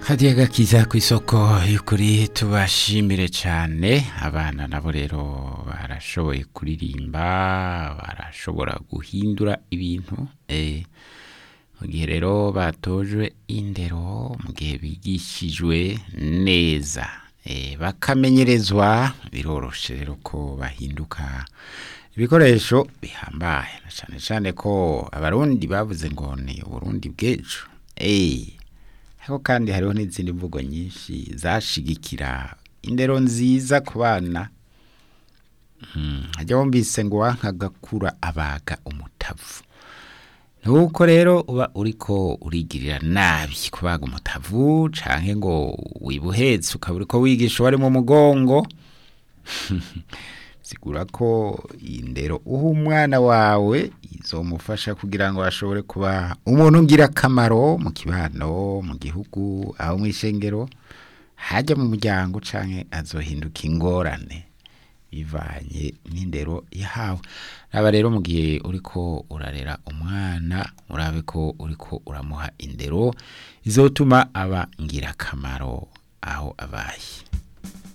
hadiya gakiza ku isoko y'ukuri tubashimire cyane abana nabo rero barashoboye kuririmba barashobora guhindura ibintu eh, mu gihe rero batojwe indero mu gihe bigishijwe neza eh, bakamenyerezwa biroroshe rero ko bahinduka ibikoresho bihambaye na cyane cyane ko abarundi bavuze ngo ni uburundi bw'ejo eh, ariko kandi hariho n'izindi mvugo nyinshi zashigikira indero nziza ku bana Mm, hajya wumvise ngo wankagakura abaga umutavu nuko rero uba uriko urigirira nabi kubaga umutavu canke ngo wibuhetse ukaba uriko wigisha uwari mu mugongo sigura ko indero uha umwana wawe izomufasha kugira ngo ashobore kuba umuntu ngira akamaro mu kibano mu gihugu aho mu ishengero hajya mu muryango canke azohinduka ingorane bivanye n'indero yahawe raba rero mu gihe uriko urarera umwana urabe ko uriko uramuha indero izotuma aba ngirakamaro aho abaye